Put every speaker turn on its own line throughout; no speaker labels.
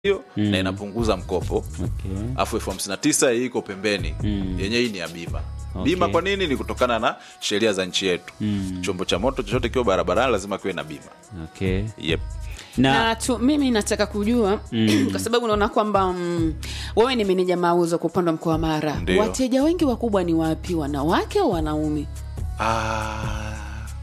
hiyo na inapunguza mkopo
Okay.
alafu elfu hamsini na tisa hii iko pembeni yenyewe hii ni ya bima bima kwa nini ni kutokana na sheria za nchi yetu chombo cha moto chochote kiwa barabarani lazima kiwe na bima
Okay.
yep.
Na,
na tu, mimi nataka kujua kwa sababu naona kwamba mm, wewe ni meneja mauzo kwa upande wa mkoa wa Mara.
Ndio.
Wateja wengi wakubwa ni wapi, wanawake au wanaume?
Ah,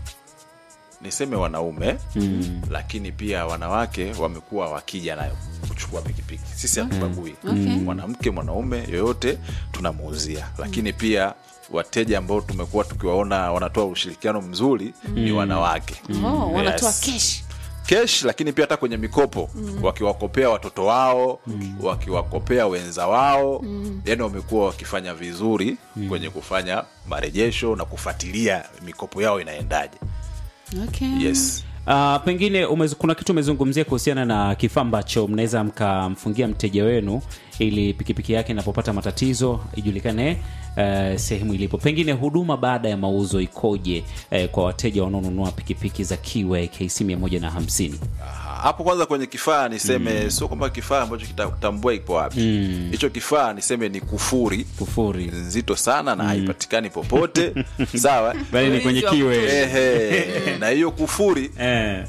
niseme wanaume lakini pia wanawake wamekuwa wakija nayo kuchukua pikipiki sisi hatubagui
Okay.
mwanamke mwanaume yoyote tunamuuzia lakini pia wateja ambao tumekuwa tukiwaona wanatoa ushirikiano mzuri ni wanawake
Oh, wanatoa
Yes.
kesh.
kesh lakini pia hata kwenye mikopo wakiwakopea watoto wao wakiwakopea wenza wao yani wamekuwa wakifanya vizuri kwenye kufanya marejesho na kufuatilia mikopo yao inaendaje
Okay.
yes
Uh, pengine umez, kuna kitu umezungumzia kuhusiana na kifaa ambacho mnaweza mkamfungia mteja wenu ili pikipiki yake inapopata matatizo ijulikane uh, sehemu ilipo. Pengine huduma baada ya mauzo ikoje uh, kwa wateja wanaonunua pikipiki za Kiway KC 150?
Aha, hapo kwanza kwenye kifaa niseme sio kwamba kifaa ambacho kitatambua ipo wapi hicho kifaa niseme ni kufuri
Kufuri
nzito sana na haipatikani popote sawa
bali ni kwenye
Ulinzi wa
Kiway.
Ehe, na hiyo kufuri
Eh,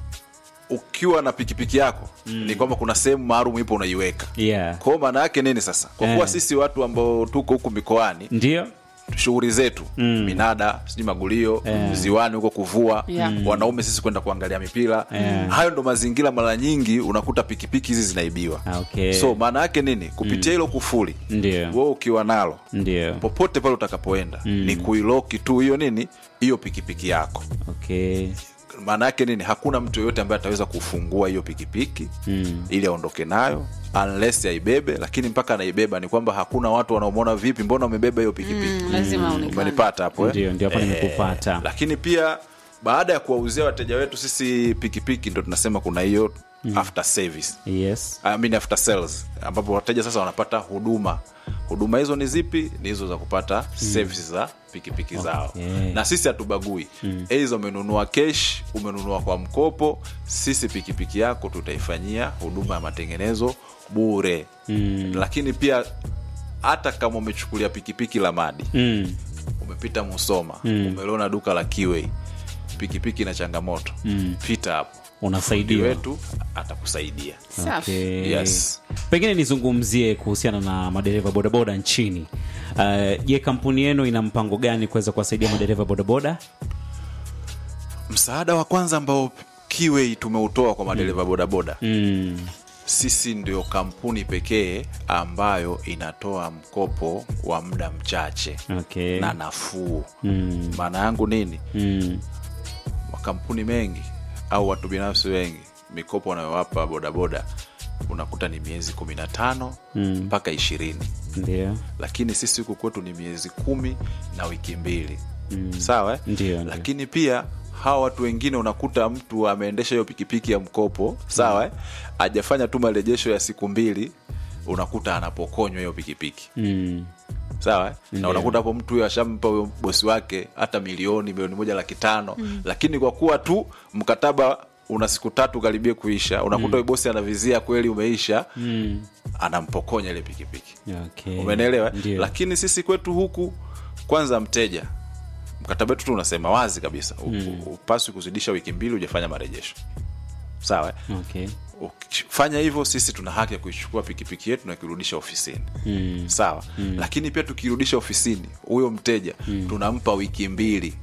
ukiwa na pikipiki yako ni kwamba kuna sehemu maalum ipo unaiweka
yeah.
kwao maana yake nini sasa kwa kuwa
Eh.
sisi watu ambao tuko huku mikoani
Ndio
shughuli zetu minada sijui magulio ziwani huko kuvua
Yeah.
wanaume sisi kwenda kuangalia mipira hayo ndo mazingira mara nyingi unakuta pikipiki hizi zinaibiwa
Ah, okay.
so maana yake nini kupitia hilo kufuli
Ndio.
wewe ukiwa nalo
ndio
popote pale utakapoenda ni kuiloki tu hiyo nini hiyo pikipiki yako
okay.
maana yake nini hakuna mtu yoyote ambaye ataweza kufungua hiyo pikipiki mm. ili aondoke nayo unless aibebe lakini mpaka anaibeba ni kwamba hakuna watu wanaomwona vipi mbona umebeba hiyo pikipiki
Mm, lazima aonekane.
umenipata hapo eh?
Ndio, ndio hapo
Eh,
nimekupata.
lakini pia baada ya kuwauzia wateja wetu sisi pikipiki ndo tunasema kuna hiyo after service
Yes.
I mean after sales ambapo wateja sasa wanapata huduma huduma hizo ni zipi ni hizo za kupata services za pikipiki zao
Okay.
na sisi hatubagui eiza umenunua kesh umenunua kwa mkopo sisi pikipiki yako tutaifanyia huduma ya matengenezo bure lakini pia hata kama umechukulia pikipiki la madi
Mm.
umepita musoma umeliona duka la kiwei pikipiki na changamoto pita hapo
Unasaidiwa.
Fundi wetu atakusaidia
Safi.
Okay.
Yes.
Pengine nizungumzie kuhusiana na madereva bodaboda nchini. Uh, Je, kampuni yenu ina mpango gani kuweza kuwasaidia madereva bodaboda?
msaada wa kwanza ambao kiwei tumeutoa kwa madereva bodaboda
Mm.
sisi ndio kampuni pekee ambayo inatoa mkopo wa muda mchache
Okay.
na nafuu
Mm.
maana yangu nini
Mm.
makampuni mengi au watu binafsi wengi mikopo wanayowapa bodaboda unakuta ni miezi kumi na tano mpaka ishirini
Ndio.
lakini sisi huku kwetu ni miezi kumi na wiki mbili sawa eh?
Ndio, ndio.
lakini pia hawa watu wengine unakuta mtu ameendesha hiyo pikipiki ya mkopo sawa eh? ajafanya tu marejesho ya siku mbili unakuta anapokonywa hiyo pikipiki
Mm.
sawa eh? na
Ndio.
unakuta hapo mtu huyo ashampa huyo bosi wake hata milioni milioni moja laki tano lakini kwa kuwa tu mkataba una siku tatu karibia kuisha unakuta huyo bosi anavizia kweli umeisha
Mm.
anampokonya ile pikipiki
Okay.
umenelewa
Ndio.
lakini sisi kwetu huku kwanza mteja mkataba wetu tu unasema wazi kabisa mm. upaswi kuzidisha wiki mbili hujafanya marejesho sawa eh?
Okay.
ukifanya hivyo sisi tuna haki ya kuichukua pikipiki yetu na kuirudisha ofisini mm. sawa mm. lakini pia tukirudisha ofisini huyo mteja mm. tunampa wiki mbili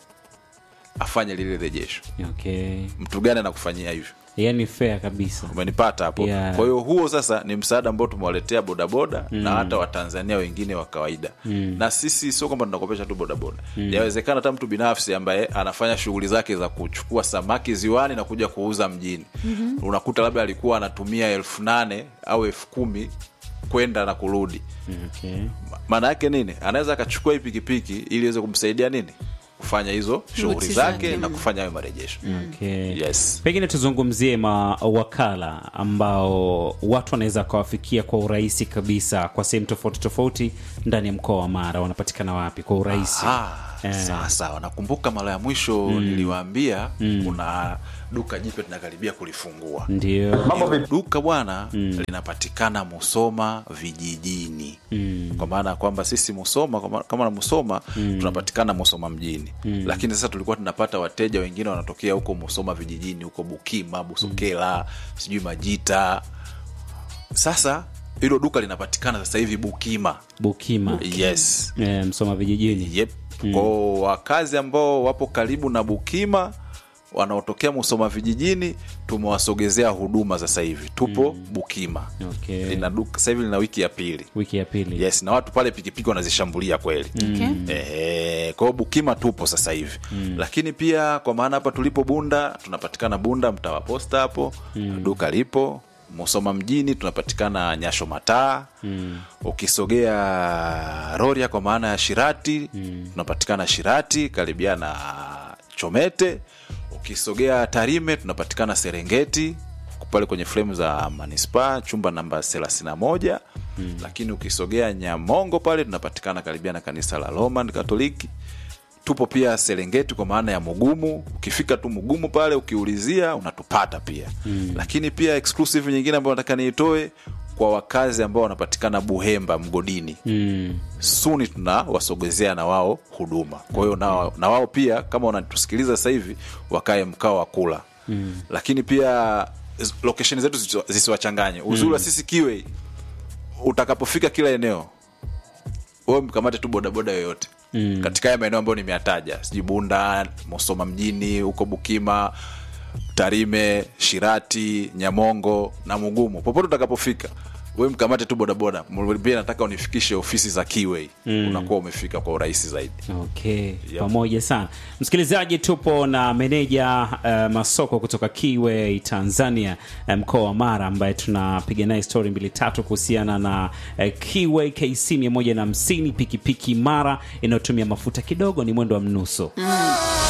afanye lile rejesho
Okay.
mtu gani anakufanyia hivyo
Yaani fair kabisa.
umenipata hapo
Yeah.
kwa hiyo huo sasa ni msaada ambao tumewaletea bodaboda na hata watanzania wengine wa kawaida na sisi sio kwamba tunakopesha tu bodaboda yawezekana hata mtu binafsi ambaye anafanya shughuli zake za kuchukua samaki ziwani na kuja kuuza mjini unakuta labda alikuwa anatumia elfu nane au elfu kumi kwenda na kurudi
Okay.
maana yake nini anaweza akachukua hii pikipiki ili iweze kumsaidia nini kufanya hizo shughuli
Shughuli
zake
zake.
na kufanya hayo marejesho
Okay.
yes
Pengine tuzungumzie mawakala ambao watu wanaweza wakawafikia kwa urahisi kabisa kwa sehemu tofauti tofauti ndani ya mkoa wa Mara. Wanapatikana wapi kwa urahisi?
Ah,
Eh.
sawa sawa nakumbuka mara ya mwisho niliwaambia kuna duka jipya tunakaribia kulifungua
ndio
Hilo duka bwana linapatikana Musoma vijijini mm. kwa maana ya kwamba sisi Musoma kama- kama na Musoma tunapatikana Musoma mjini lakini sasa tulikuwa tunapata wateja wengine wanatokea huko Musoma vijijini huko Bukima Busokela sijui Majita sasa hilo duka linapatikana sasa hivi Bukima
bukima
yes
e, msoma vijijini
yep. kwao wakazi ambao wapo karibu na Bukima wanaotokea Musoma vijijini tumewasogezea huduma sasa hivi tupo Bukima
okay.
lina duka sasa hivi lina wiki ya pili
wiki ya pili
yes na watu pale pikipiki wanazishambulia kweli
Okay.
Eh, kwa hiyo Bukima tupo sasa hivi lakini pia kwa maana hapa tulipo Bunda tunapatikana Bunda mtaa wa posta hapo duka lipo Musoma mjini tunapatikana Nyasho Mataa ukisogea Rorya kwa maana ya Shirati tunapatikana Shirati karibia na Chomete ukisogea Tarime tunapatikana Serengeti pale kwenye fremu za manispaa chumba namba 31 lakini ukisogea Nyamongo pale tunapatikana karibia na kanisa la Roman Katoliki tupo pia Serengeti kwa maana ya Mugumu. Ukifika tu Mugumu pale ukiulizia unatupata pia mm. Lakini pia exclusive nyingine ambayo nataka niitoe kwa wakazi ambao wanapatikana Buhemba mgodini
mm.
suni tunawasogezea na wao huduma. Kwa hiyo na, na wao pia kama wanatusikiliza sasa hivi wakae mkao wa kula mm. Lakini pia z- location zetu zisiwa- zisiwachanganye. Uzuri wa sisi kiwe, utakapofika kila eneo wewe mkamate tu bodaboda yoyote mm. katika haya maeneo ambayo nimeyataja, sijui Bunda, Musoma mjini, huko Bukima, Tarime, Shirati, Nyamongo na Mugumu, popote utakapofika we mkamate tu bodaboda, pia nataka unifikishe ofisi za Kiway mm. unakuwa umefika kwa urahisi zaidi.
okay pamoja sana msikilizaji tupo na meneja uh, masoko kutoka kiwe tanzania uh, mkoa wa mara ambaye tunapiga naye stori mbili tatu kuhusiana na uh, kiwe kc 150 pikipiki mara inayotumia mafuta kidogo ni mwendo wa mnuso